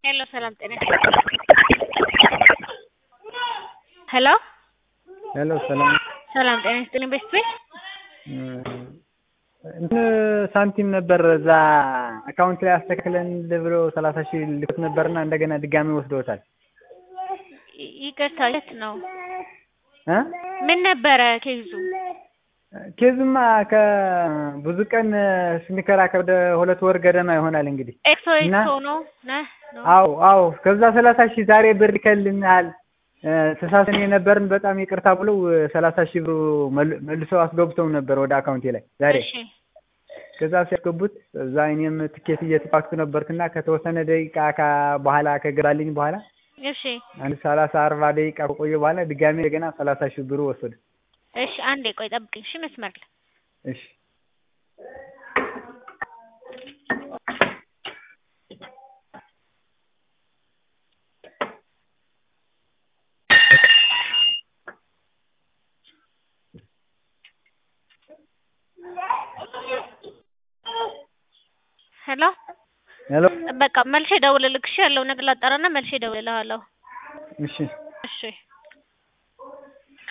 ሄሎ ሰላም ጤና ሄሎ ሄሎ ሰላም ሰላም ጤና ይስጥልኝ ቤስት ቤት እንትን ሳንቲም ነበር እዛ አካውንት ላይ አስተካክለን ብሎ ሰላሳ ሺህ ልኮት ነበርና እንደገና ድጋሚ ወስደውታል። ይ- ይቅርታ የት ነው? እ ምን ነበረ ኬዙ? ኬዙማ ከብዙ ቀን ስንከራከር ወደ ሁለት ወር ገደማ ይሆናል እንግዲህ። ኤክሶ እና ኤክሶ ነው ነህ ነው? አዎ አዎ ከዛ ሰላሳ ሺህ ዛሬ ብር ልከልናል ተሳስን የነበርን በጣም ይቅርታ ብለው ሰላሳ ሺህ ብሩ መል- መልሰው አስገብተው ነበር ወደ አካውንቴ ላይ ዛሬ። እሺ ከዛ ሲያስገቡት እዛ እኔም ትኬት እየተፋክቱ ነበርክና ከተወሰነ ደቂቃ ከ- በኋላ ከገባልኝ በኋላ እሺ አንድ ሰላሳ አርባ ደቂቃ ከቆየ በኋላ ድጋሜ እንደገና ሰላሳ ሺህ ብሩ ወሰዱ። እሺ አንዴ ቆይ ጠብቅኝ። እሺ መስመር ላይ እሺ ሄሎ ሄሎ በቃ መልሼ እደውልልክ። እሺ ያለው ነገር ላጣራና መልሼ እደውልልሃለሁ። እሺ እሺ